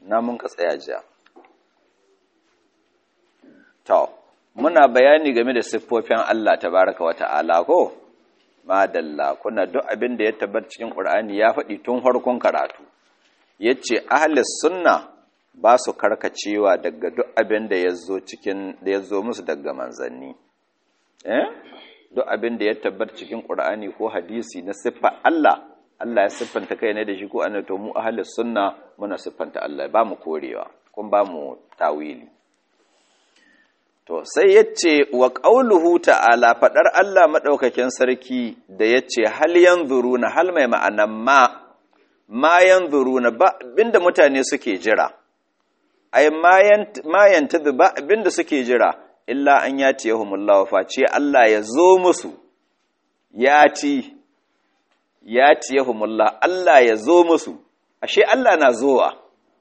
na mun ka tsaya jiya to muna bayani game da siffofin Allah tabaraka wa ta'ala ko madalla kuna duk abin da ya tabbata cikin Qur'ani ya faɗi tun farkon karatu yace ahlus sunna ba su karkacewa daga duk abin da yazo cikin da yazo musu daga manzanni eh duk abin da ya tabbata cikin Qur'ani ko hadisi na siffa Allah Allah ya siffanta kai ne da shi ko annabi to mu ahlus sunna muna siffanta Allah ba mu korewa kun ba mu tawili to sai yace wa qauluhu ta'ala fadar Allah madaukakin sarki da yace hal yanzuruna hal mai ma'anan ma ma yanzuruna ba binda mutane suke jira ai ma yantadu ba binda suke jira illa an yati yahumullahu face Allah ya zo musu yati yati yahumullah Allah ya zo musu ashe Allah na zowa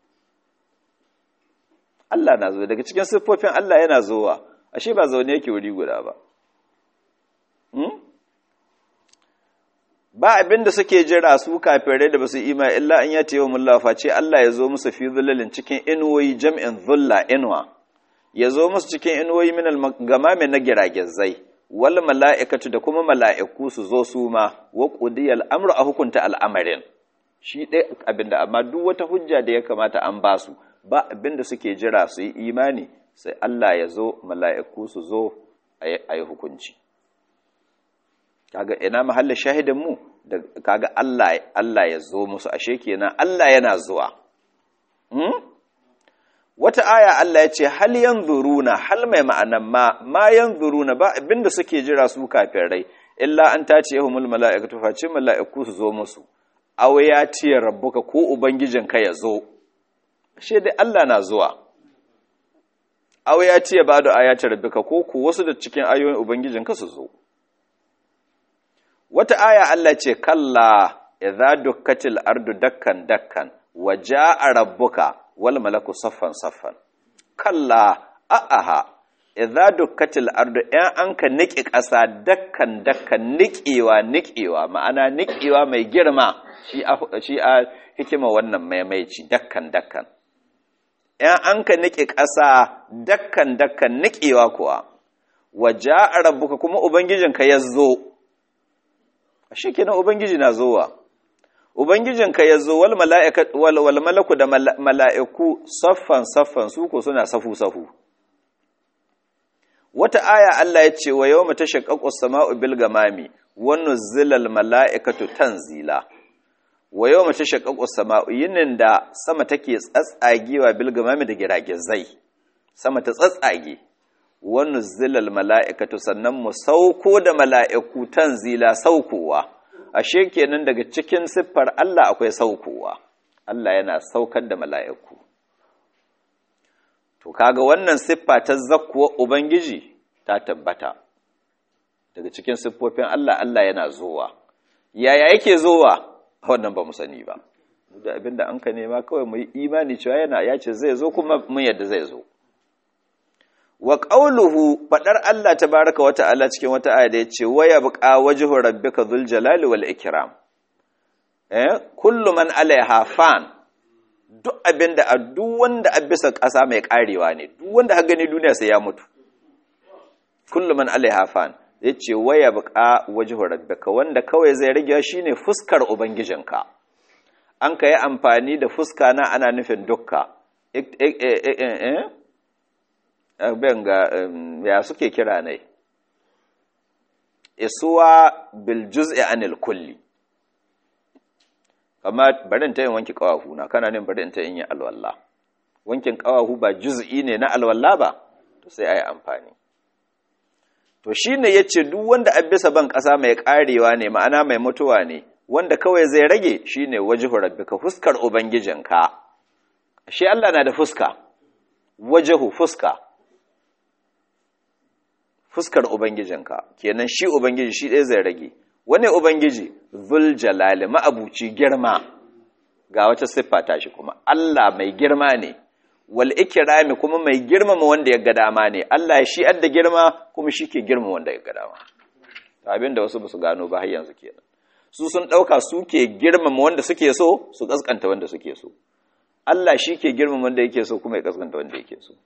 Allah na zo daga cikin siffofin Allah yana zowa ashe ba zaune yake wuri guda ba hmm? ba abinda suke jira su kafirai da basu ima illa an yati yahumullah face Allah ya zo musu fi zullalin cikin inuwoyi jam'in zulla inwa ya zo musu cikin inuwoyi min gamame na giragizai wal mala'ikatu da kuma mala'iku su zo su ma wa qudiyal amru a hukunta al'amarin shi dai abinda amma duk wata hujja da ya kamata an ba su ba abinda suke jira su yi imani sai Allah ya zo mala'iku su zo a yi hukunci kaga ina mahalla shahidin mu da kaga Allah Allah ya zo musu ashe kenan Allah yana zuwa hmm? wata aya Allah ya ce hal yanzuruna hal mai ma'anan ma ma yanzuruna ba abinda suke jira su kafirai illa an tace yahumul mala'ikatu face mala'iku su zo musu aw ya ce rabbuka ko ubangijinka ya zo ashe dai Allah na zuwa aw ya ce ba da ayati rabbika ko ku wasu da cikin ayoyin ubangijinka su zo wata aya Allah ce kalla idza dukkatil ardu dakkan dakkan wa jaa rabbuka wal malaku saffan saffan kalla a'aha idza dukkatil ardu in anka niki ƙasa dakkan dakkan niƙewa niƙewa ma'ana niƙewa mai girma shi a shi a hikima wannan maimaici dakkan dakkan in anka niki ƙasa dakkan dakkan niƙewa kuwa waja'a rabbuka kuma ubangijinka ya zo shi kenan ubangiji na zowa ubangijinka ya zo wal wal malaku da mala'iku saffan saffan su ko suna safu safu wata aya Allah ya ce wa yawma tashaqqaqu as-sama'u bil gamami wa nuzzilal mala'ikatu tanzila wa yawma tashaqqaqu as-sama'u yinin da sama take tsatsagewa bil gamami da giragizai sama ta tsatsage wa nuzzilal mala'ikatu sannan mu sauko da mala'iku tanzila saukowa ashe kenan daga cikin siffar Allah akwai saukowa Allah yana saukar da mala'iku to kaga wannan siffa ta zakkuwa ubangiji ta tabbata daga cikin siffofin Allah Allah yana zowa yaya yake zowa wannan ba mu sani ba da abinda an ka nema kawai mu yi imani cewa yana ya ce zai zo kuma mun yadda zai zo wa ƙauluhu faɗar Allah ta baraka wata Allah cikin wata aya da ya ce waya buƙa wajihu rabbika dhul jalali wal ikram eh kullu man alaiha fan duk abinda a duk wanda a bisa ƙasa mai ƙarewa ne duk wanda ha gani duniya sai ya mutu kullu man alaiha fan yace waya buƙa wajihu rabbika wanda kawai zai rage shine fuskar ubangijinka an ka yi amfani da fuska na ana nufin dukka ben ga ya suke kira ne isuwa bil juz'i anil kulli kama barin ta yin wanki kawahu na kana nin barin ta yin alwala wankin kawahu ba juz'i ne na alwala ba to sai ayi amfani to shine yace duk wanda a bisa ban kasa mai karewa ne ma'ana mai mutuwa ne wanda kawai zai rage shine wajhu rabbika fuskar ubangijinka shi Allah na da fuska wajhu fuska fuskar Ubangijinka, kenan shi Ubangiji shi ɗaya zai rage, wani Ubangiji zul jalali ma'abuci girma ga wata siffa ta shi kuma, Allah mai girma ne, wal ikirami kuma mai girmama wanda ya ga dama ne, Allah shi adda girma kuma shi ke girma wanda ya ga dama. Abin da wasu ba su gano ba har yanzu kenan. Su sun ɗauka su ke girmama wanda suke so, su ƙasƙanta wanda suke so. Allah shi ke girmama wanda yake so kuma ya kaskanta wanda yake so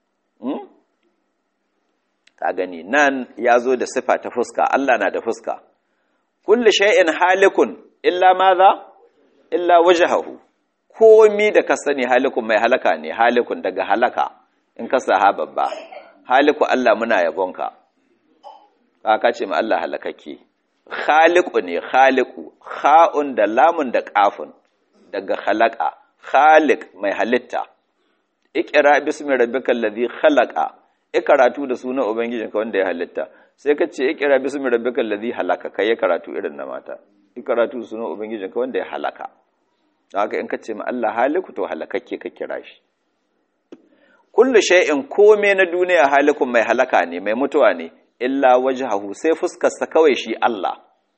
ka gani nan ya zo da sifa ta fuska Allah na da fuska kulli shay'in halikun illa maza illa wajhahu komi da ka sani halikun mai halaka ne halikun daga halaka in ka sa babba haliku Allah muna yabonka ka ce ma Allah halakakke khaliqu ne khaliqu kha'un da lamun da qafun daga khalaqa khaliq mai halitta iqra bismi rabbikal ladhi khalaqa ikaratu da sunan ubangijinka wanda ya halitta sai ka ce iqra bismi rabbikal ladhi halaka kai ya karatu irin na mata ikaratu da sunan ubangijinka wanda ya halaka haka in ka ce ma Allah haliku to halakakke ka kira shi kullu shay'in kome na duniya halikun mai halaka ne mai mutuwa ne illa wajhahu sai fuskarsa kawai shi Allah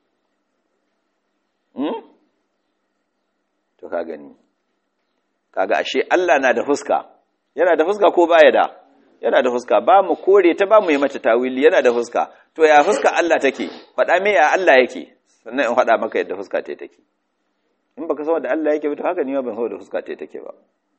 hmm? to ka gani kaga ashe Allah na da fuska yana da fuska ko baya da yana da fuska ba mu kore ta ba mu yi mata tawili yana da fuska to ya fuska Allah take faɗa me ya Allah yake sannan in faɗa maka yadda fuska ta take in baka san da Allah yake ba to haka ni ban san da fuska ta take ba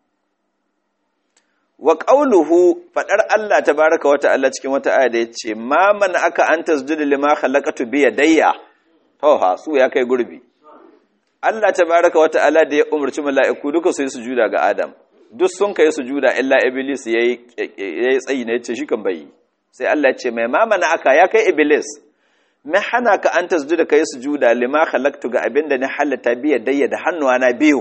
wa qawluhu fadar Allah tabaaraka wa ta'ala cikin wata aya da yace ma man aka an tasjudu lima khalaqatu bi yadayya to ha su ya kai gurbi Allah tabaaraka wa ta'ala da ya umarci mala'iku duka su yi sujuda ga Adam duk sun kai sujuda illa iblis yayi yayi tsayi ne yace shi kan bai sai Allah ya ce mai ma man aka ya kai iblis me hana ka an tasjuda kai sujuda lima khalaqtu ga abinda ni halatta bi yadayya da hannuwa na biyu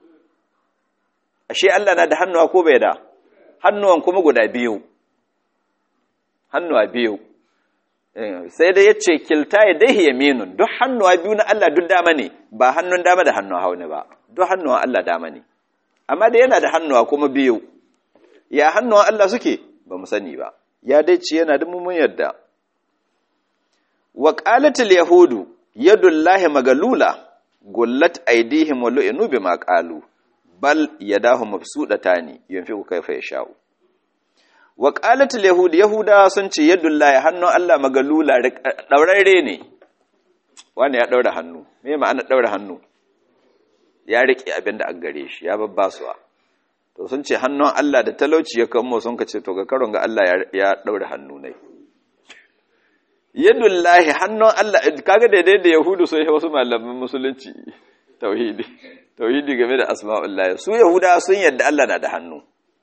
ashe Allah na da hannuwa ko bai da hannuwan kuma guda biyu hannuwa biyu sai dai ya ce kilta ya dai yaminun duk hannuwa biyu na Allah duk dama ne ba hannun dama da hannun hauni ba duk hannuwan Allah dama ne amma da yana da hannuwa kuma biyu ya hannuwan Allah suke ba mu sani ba ya dai ce yana da mummun yadda wa qalatil yahudu yadullahi magalula gullat aydihim wa lu'inu bima qalu bal yadahu mabsudatani yunfiqu kayfa yasha'u wa qalat al-yahud yahuda sun ce yadullahi hannun Allah magalula daurare ne wanda ya daura hannu me ma'ana daura hannu ya rike abinda an gare shi ya babbasuwa to sun ce hannun Allah da talauci ya kamo sun kace to ga karon ga Allah ya daura hannu ne yadullahi hannun Allah kaga daidai da yahudu sai wasu malaman musulunci tauhidi tauhidi game da asma'ullahi su yahuda sun yadda Allah na da hannu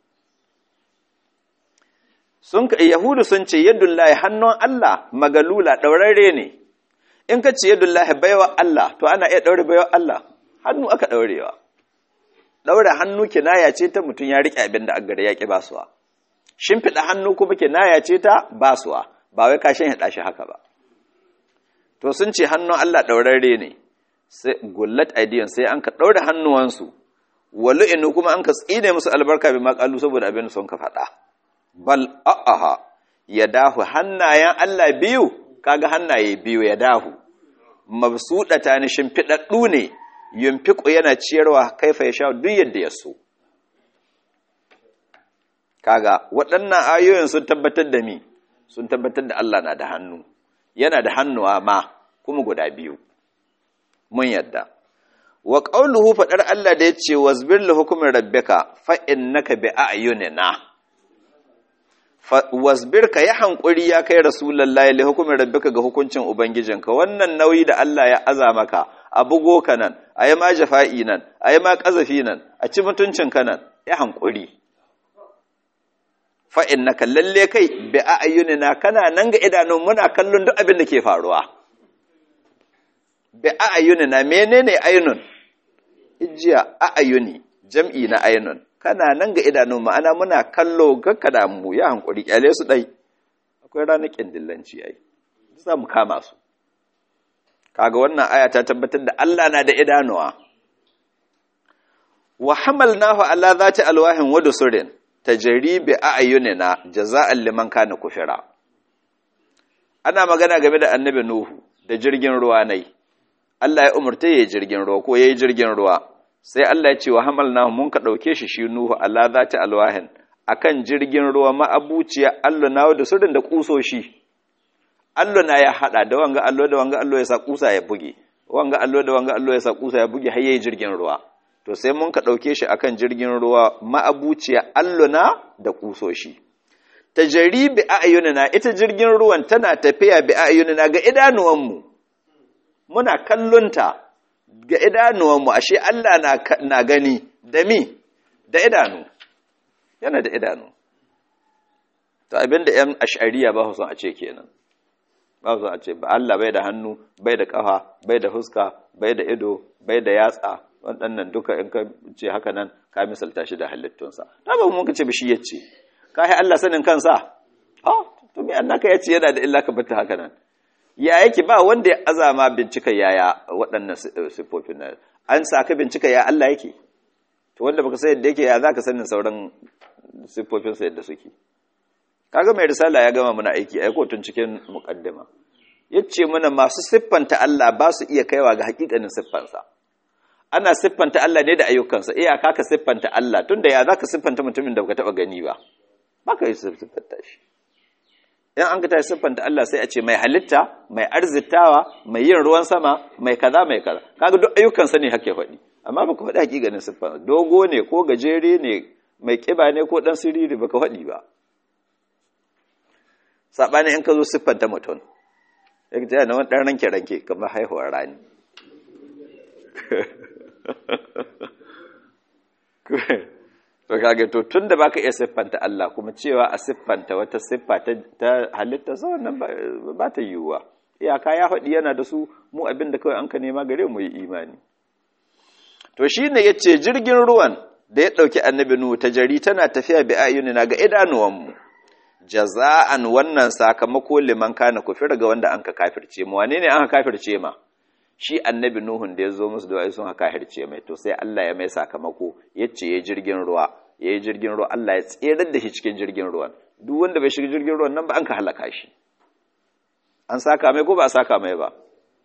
sun ka yahudu sun ce yadullahi hannun Allah magalula daurare ne in ka ce yadullahi baiwa Allah to ana iya daure baiwa Allah hannu aka daurewa daure hannu kinaya ce ta mutum ya rike abin da aggare ya ki basuwa shimfida hannu kuma kinaya ce ta basuwa ba wai kashin ya dashi haka ba to sun ce hannun Allah daurare ne sai gullat aidiyan sai an ka ɗaure hannuwansu inu kuma an ka tsine musu albarka bi maƙalu saboda abin sun ka faɗa bal a'aha ya dahu hannayen Allah biyu kaga hannaye biyu ya dahu mabsuɗata ni shimfiɗaɗɗu ne yunfiqu yana ciyarwa kaifa ya sha duk yadda ya so kaga waɗannan ayoyin sun tabbatar da mi sun tabbatar da Allah na da hannu yana da hannuwa ma kuma guda biyu mun yadda wa qauluhu fadar Allah da yace wasbir li hukmi rabbika fa innaka bi a'yunina wasbir ka yi hankuri ya kai rasulullahi li hukmi rabbika ga hukuncin ubangijinka wannan nauyi da Allah ya aza maka a bugo ka nan ayi ma jafa'i nan ayi ma kazafi nan a ci mutuncin ka nan ya hankuri fa innaka lalle kai bi a'yunina kana nan ga idanun muna kallon duk abin da ke faruwa bi a'yunina menene aynun ijiya a'yuni jam'i na aynun kana nan ga idanun ma'ana muna kallo gakka da mu ya hankuri kyale su dai akwai ranar kindillanci ai za mu kama su kaga wannan aya ta tabbatar da Allah na da idanuwa wa hamalnahu ala zati alwahin wa dusurin tajri bi a'yunina jaza'an liman kana kufira ana magana game da annabi nuhu da jirgin ruwa nai Allah ya umurta yayi jirgin ruwa ko yayi jirgin ruwa sai Allah ya ce wa hamalnahu mun ka dauke shi shi nuhu ala zati alwahin akan jirgin ruwa ma'abuciya Allah na da surin da kusoshi Allah na ya hada da wanga Allah da wanga Allah ya sa kusa ya buge wanga Allah da wanga Allah ya sa kusa ya buge har yayi jirgin ruwa to sai mun ka ɗauke shi akan jirgin ruwa ma'abuciya alluna da kusoshi tajari bi a'yunina ita jirgin ruwan tana tafiya bi a'yunina ga idanuwanmu muna kallonta ga idanuwanmu ashe Allah na, na gani da mi da idanu yana da idanu to abinda yan ash'ariya ba su a ce kenan ba su a ce ba Allah bai da hannu bai da kafa bai da huska bai da ido bai da yatsa waɗannan duka in ka ce haka nan ka misalta shi da halittunsa ta ba mun ka ce shi yace ka yi Allah sanin kansa ha to me annaka yace yana da illa ka bata haka nan ya yake ba wanda ya azama bincika yaya waɗannan sifofin nan an saka bincika ya Allah yake to wanda baka san yadda yake ya zaka sanin sauran sifofin sa yadda suke kaga mai risala ya gama muna aiki ai tun cikin muqaddima yace mana masu siffanta Allah ba su iya kaiwa ga hakikanin siffansa ana siffanta Allah ne da ayyukansa iyaka ka siffanta Allah tunda ya zaka siffanta mutumin da baka taba gani ba baka yi siffanta shi in an ka tashi siffanta Allah sai a ce mai halitta mai arzitawa mai yin ruwan sama mai kaza mai kaza kaga duk ayyukansa ne hake faɗi amma baka faɗi hakikanin siffan dogo ne ko gajere ne mai kiba ne ko dan siriri baka faɗi ba sabani in ka zo siffanta mutum ya ce na wani ɗan ranke ranke kamar haihuwar rani to kage to tunda baka iya siffanta Allah kuma cewa a siffanta wata siffa ta halitta sa wannan ba ta yiwuwa iyaka ya faɗi yana da su mu abin da kawai an ka nema gare mu yi imani to shine yace jirgin ruwan da ya dauki annabi nu ta jari tana tafiya bi ayunina ga idanuwan mu jaza'an wannan sakamako liman kana kufir ga wanda an ka kafirce mu wane ne an ka kafirce ma shi annabi Nuhun da ya zo musu da wai sun haka hirce mai to sai Allah ya mai sakamako ya ce ya jirgin ruwa ya yi jirgin ruwa Allah ya tserar da shi cikin jirgin ruwan duk wanda bai shiga jirgin ruwan nan ba an ka halaka shi an saka mai ko ba a saka mai ba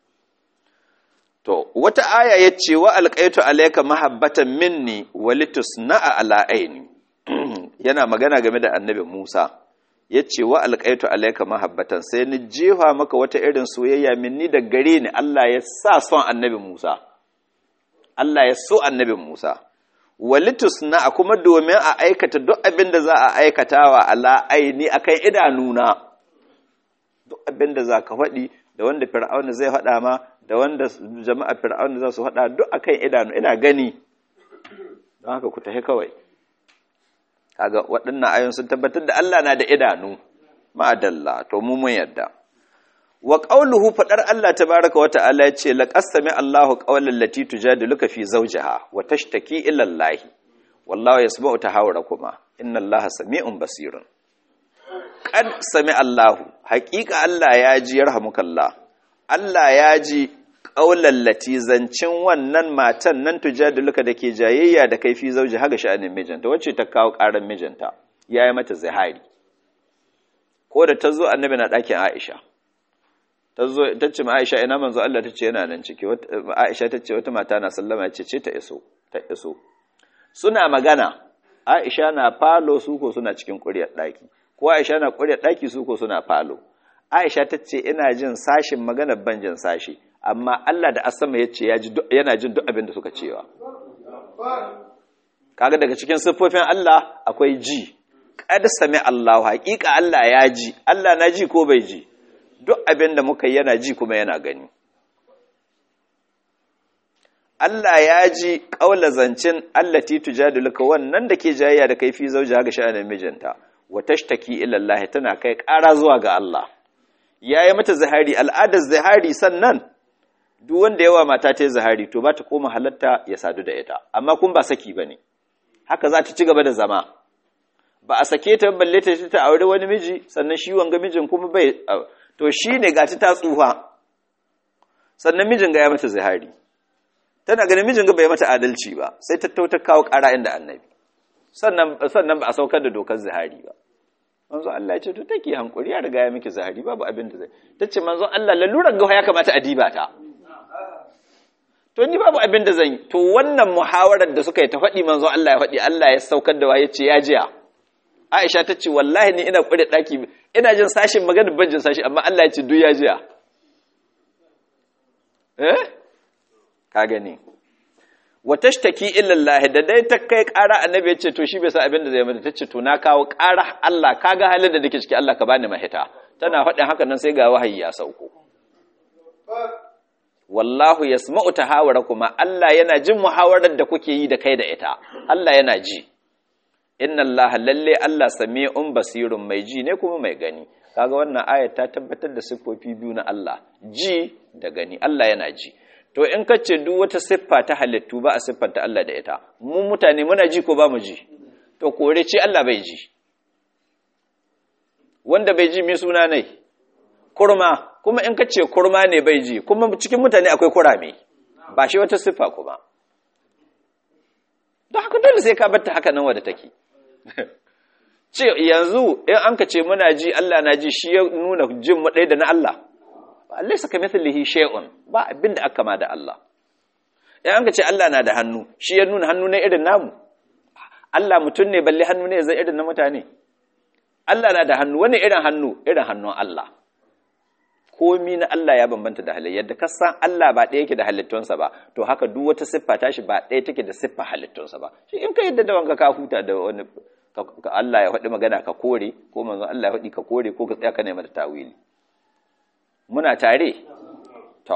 to wata aya ya ce wa alqaitu alayka mahabbatan minni walitusna'a ala aini yana magana game da annabi Musa ya ce wa alƙaitu alaika mahabbatan sai ni jefa maka wata irin soyayya minni da gare ni Allah ya sa son annabi Musa Allah ya so annabi Musa walitus na kuma domin a aikata duk abin da za a aikatawa ala aini akan idanuna duk abin da za ka faɗi da wanda fir'auna zai faɗa ma da wanda jama'a fir'auna za su faɗa duk akan idanu ina gani don haka ku tafi kawai kaga waɗannan ayoyin sun tabbatar da Allah na da idanu ma'adalla to mu mun yadda wa qawluhu fadar Allah tabaaraka wa ta'ala yace laqasami Allahu qawlan lati tujadiluka fi zawjiha wa tashtaki ila Allah wallahu yasma'u tahawurakuma inna Allaha sami'un basirun qad sami Allahu haqiqa Allah ya ji yarhamukallah Allah ya ji qawlan lati zancin wannan matan nan tujadiluka dake jayayya da kai fi zawjiha ga sha'anin mijinta wacce ta kawo karan mijinta yayi mata zihari ko da ta zo annabi na ɗakin Aisha ta zo ta ce ma Aisha ina manzo Allah ta ce yana nan ciki Aisha ta ce wata mata na sallama ce ce ta iso ta iso suna magana Aisha na falo su ko suna cikin ƙuryar ɗaki ko Aisha na ƙuryar ɗaki su ko suna falo Aisha ta ce ina jin sashin magana ban jin sashi amma Allah da asama ya ce yana jin duk abin da suka cewa kaga daga cikin siffofin Allah akwai ji kad sami Allah haƙiƙa Allah ya ji Allah na ji ko bai ji duk abin da muka yana ji kuma yana gani Allah ya ji ƙaula zancin allati tujadiluka wannan da ke jayayya da kai fi zauja ga sha'anin mijinta wa tashtaki ila Allah tana kai ƙara zuwa ga Allah yayi mata zahari al'adar zahari sannan duk wanda yawa mata ta yi zahari to ba ta koma halatta ya sadu da ita amma kun ba saki bane haka za ta ci gaba da zama ba a sake ta balle ta ta aure wani miji sannan shi wanga mijin kuma bai to shine ga ta tsufa sannan mijin ga ya mata zihari tana ganin mijin ga bai mata adalci ba sai ta tauta kawo ƙara inda annabi sannan sannan ba a saukar da dokar zihari ba manzo Allah ya ce to take hankuri ya riga ya miki zihari babu abin da zai tace manzo Allah lalurar ga ya kamata a diba ta to ni babu abin da zan yi to wannan muhawarar da suka yi ta faɗi manzo Allah ya faɗi Allah ya saukar da wa ya ce ya jiya Aisha ta ce wallahi ni ina ƙure ɗaki ina jin sashin magana ban jin sashi amma Allah ya ce duk ya jiya. Eh? Ka gani. wa tashtaki illa Allah da dai ta kai ƙara annabi ya ce to shi bai san abin da zai mata tace to na kawo ƙara Allah kaga halin da nake ciki Allah ka bani mahita tana faɗin haka nan sai ga wahayi ya sauko wallahu yasma'u tahawarakum Allah yana jin muhawarar da kuke yi da kai da ita Allah yana ji inna Allah lalle Allah sami'un basirun mai ji ne kuma mai gani kaga wannan ayat ta tabbatar da siffofi biyu na Allah ji da gani Allah yana ji to in ka ce duk wata siffa ta halittu ba a siffanta Allah da ita mu mutane muna ji ko ba mu ji to kore ce Allah bai ji wanda bai ji mai suna ne kurma kuma in ka ce kurma ne bai ji kuma cikin mutane akwai kurame ba shi wata siffa kuma don haka dole sai ka batta haka nan wadda take ce yanzu in an ka ce muna ji Allah na ji shi ya nuna jin mu ɗaya da na Allah Allah saka mithlihi shay'un ba abin da aka ma da Allah in an ka ce Allah na da hannu shi ya nuna hannu ne irin namu Allah mutum ne balle hannu ne zai irin na mutane Allah na da hannu wani irin hannu irin hannun Allah komi na Allah ya bambanta da halayyar da kasan Allah ba ɗaya yake da halittunsa ba to haka duk wata siffa tashi ba ɗaya take da siffa halittunsa ba shi in ka yadda da wanka ka huta da wani ka Allah ya faɗi magana ka kore ko manzon Allah ya faɗi ka kore ko ka tsaya ka nema da tawili muna tare to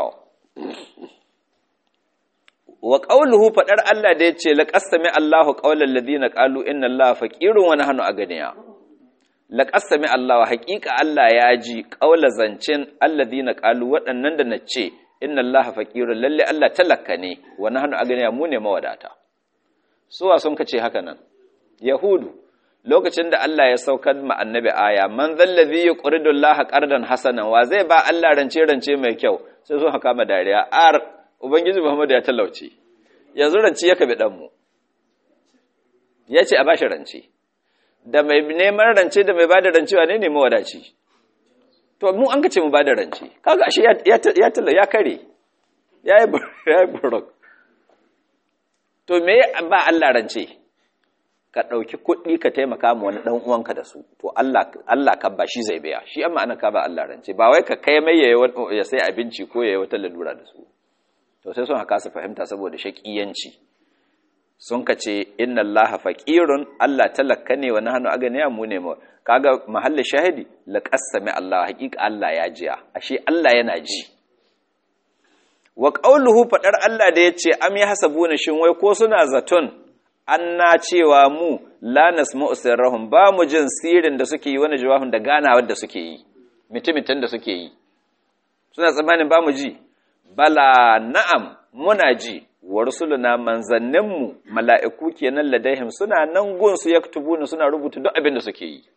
wa qawluhu fadar Allah da yace laqasami Allahu qawlal ladina qalu inna Allaha faqirun wa nahnu aganiya laqasami Allah haqiqa Allah ya ji qawla zancin alladina qalu waɗannan da nace inna Allaha faqirun lalle Allah talakka ne wa nahnu aganiya mu ne mawadata suwa sun kace haka nan yahudu lokacin da Allah ya saukar ma annabi aya man zallazi yuqridu Allah qardan hasanan wa zai ba Allah rance rance mai kyau sai sun haka ma dariya ar ubangiji Muhammad ya talauce yanzu rance ya kabe dan mu yace a bashi rance da mai neman rance da mai bada rance wane ne mawadaci to mu an kace mu bada rance kaga ashe ya ya ya kare yayi yayi buruk to me ba Allah rance ka ɗauki kuɗi ka taimaka ma wani ɗan uwanka da su to Allah Allah kan ba shi zai biya shi amma ana ka ba Allah rance ba wai ka kai mai ya sai abinci ko yayi wata lalura da su to sai sun haka su fahimta saboda shakiyanci sun ka ce inna Allah faqirun Allah talakka ne wa nahnu aganiya mu ne mu kaga mahalli shahidi la qassami Allah haqiqa Allah ya jiya ashe Allah yana ji wa qawluhu fadar Allah da yace am yahsabuna shin wai ko suna zaton anna cewa mu la nasma'u sirrahum ba mu jin sirrin da suke yi wani jawabin da ganawar da suke yi mutumitan da suke yi suna tsammanin ba mu ji bala na'am muna ji wa rusuluna manzanninmu mala'iku kenan ladaihim suna nan gun su yaktubuna suna rubuta duk abin da suke yi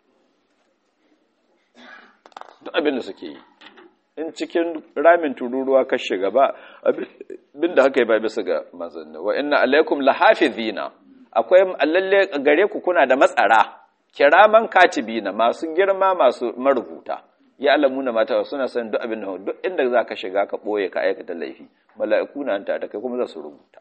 duk abin da suke yi in cikin ramin tururuwa ka shiga ba abin da haka yi ba bisa ga manzanni wa inna alaikum lahafizina akwai lalle gare ku kuna da matsara kiraman katibina masu girma masu marubuta ya alamuna mata suna san duk abin da duk inda za ka shiga ka ɓoye ka aikata laifi mala'iku na ta da kai kuma za su rubuta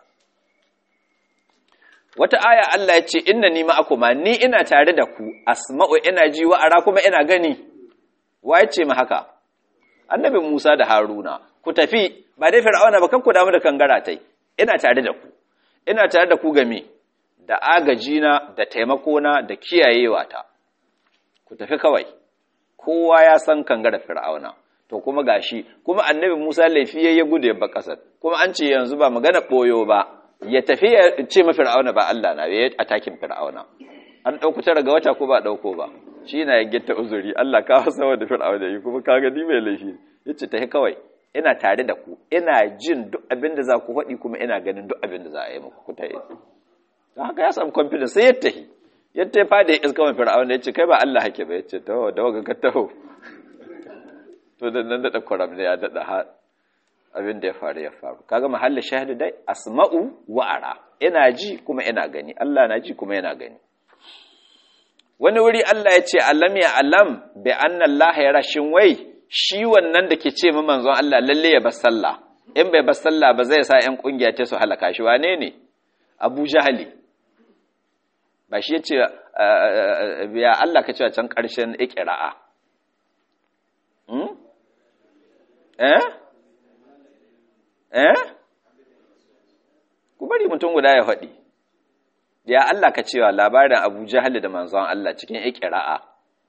wata aya Allah ya ce inna ni ma'akuma ni ina tare da ku asma'u ina ji wa ara kuma ina gani wa ya ce ma haka annabi Musa da Haruna ku tafi ba dai fir'auna ba kan ku damu da kangara tai ina tare da ku ina tare da ku game da agajina da taimakona da kiyayewa ta ku tafi kawai kowa ya san kangara fir'auna to kuma gashi kuma annabi Musa laifi ya gudu ba kasar kuma an ce yanzu ba magana boyo ba ya tafi ya ce ma fir'auna ba Allah na ya atakin fir'auna an dauko tara ga wata ko ba dauko ba shi na yaggita uzuri Allah ka hasa wa da fir'auna yi kuma kaga ni mai laifi yace tafi kawai ina tare da ku ina jin duk abin da za ku faɗi kuma ina ganin duk abin da za a yi muku ku tayi don haka ya samu confidence sai ya tahi ya tafi fada ya iska mai fir'auna ya ce kai ba Allah hake ba ya ce taho da waga ka taho to da nan daɗa kwaram ne ya daɗa ha abin da ya faru ya faru kaga mahallin shahidu dai asma'u wa ara ina ji kuma ina gani Allah na ji kuma yana gani wani wuri Allah ya ce alam ya alam bi anna Allah ya rashin wai shi wannan da ke ce manzon Allah lalle ya bar sallah in bai bar sallah ba zai sa ƴan kungiya ta su halaka shi wane ne Abu Jahali ba shi yace ya Allah ka ce can ƙarshen iqra'a hmm eh eh ku bari mutum guda ya faɗi ya Allah ka cewa labarin Abu Jahal da manzon Allah cikin iqra'a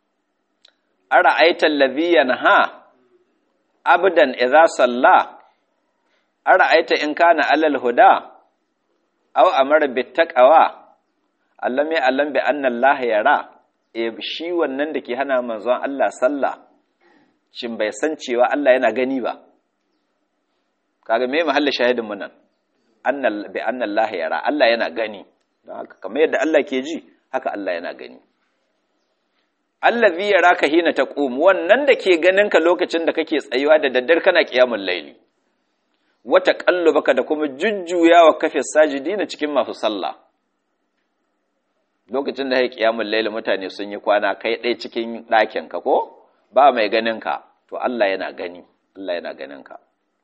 ara'aita allazi yanha abdan idza salla ara'aita in kana alal huda aw amara bittaqwa allam ya allam bi anna Allah yara e shi wannan da ke hana manzon Allah sallah shin bai san cewa Allah yana gani ba kaga me mahallin shahidin mu nan annal bi anna Allah yara Allah yana gani don haka kamar yadda Allah ke ji haka Allah yana gani allazi yaraka hina taqum wannan da ke ganin ka lokacin da kake tsayuwa da daddar kana qiyamul layli wata baka da kuma jujjuyawa kafin sajidina cikin masu sallah lokacin da ya qiyamul layli mutane sun yi kwana kai ɗaya cikin ɗakin ka ko ba mai ganin ka to Allah yana gani Allah yana ganin ka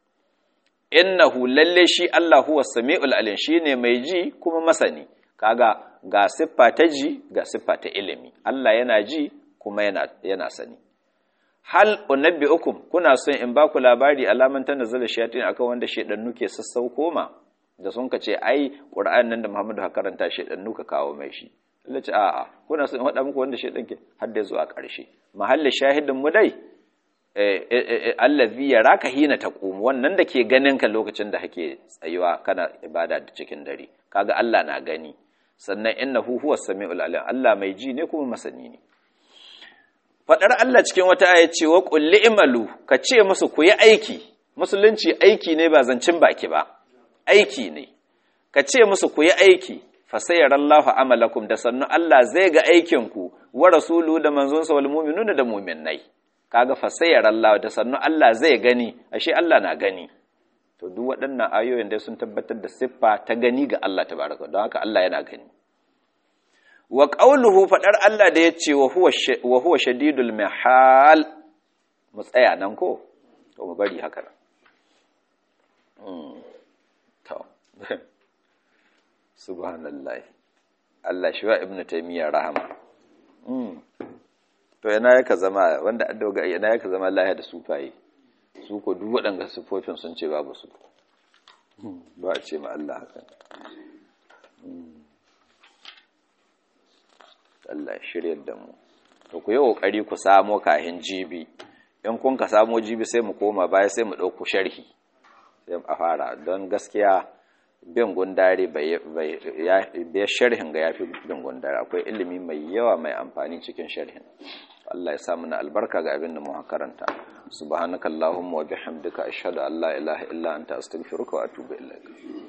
innahu lalle shi Allah huwa sami'ul alim shine mai ji kuma masani kaga ga siffa ta ji ga siffa ta ilimi Allah yana ji kuma yana yana sani hal unabbiukum kuna son in baku labari alaman tanazzala shayatin akan wanda shedannu ke sassauko ma da sun ka ce ai qur'an nan da Muhammadu ha karanta shedannu ka kawo mai shi Allah ce a'a kuna son in faɗa muku wanda shedan ke har da zuwa ƙarshe mahallin shahidin mu dai allazi yaraka hina taqum wannan da ke ganin ka lokacin da kake tsayuwa kana ibada da cikin dare kaga Allah na gani sannan innahu huwas samiul alim Allah mai ji ne kuma masani ne fadar Allah cikin wata aya ce wa qul imalu ka ce musu ku yi aiki musulunci aiki ne ba zancin baki ba aiki ne ka ce musu ku yi aiki fa sayarallahu amalakum da sannu Allah zai ga aikin ku wa rasulu da manzonsa wal mu'minuna da mu'minnai kaga fasayar Allah da sannu Allah zai gani ashe Allah na gani to duk waɗannan ayoyin dai sun tabbatar da siffa ta gani ga Allah tabaraka don haka Allah yana gani wa qawluhu fadar Allah da yace wa huwa wa huwa shadidul mihal mu tsaya nan ko to mu bari haka mm to subhanallahi Allah shi wa ibnu taymiyyah rahama mm to yana yaka zama wanda an doga yana yaka zama lahiya da sufaye su ko duk waɗanda sufofin sun ce babu su ba a ce ma Allah haka Allah shiryar da mu to ku yi kokari ku samo kahin jibi in kun ka samo jibi sai mu koma baya sai mu ɗauku sharhi sai a fara don gaskiya bin gundare bai sharhin ga yafi bin gundare akwai ilimi mai yawa mai amfani cikin sharhin Allah ya samu na albarka ga abin da mu karanta subhanakallahumma wa bihamdika ashhadu an la ilaha illa anta astaghfiruka wa atubu ilaik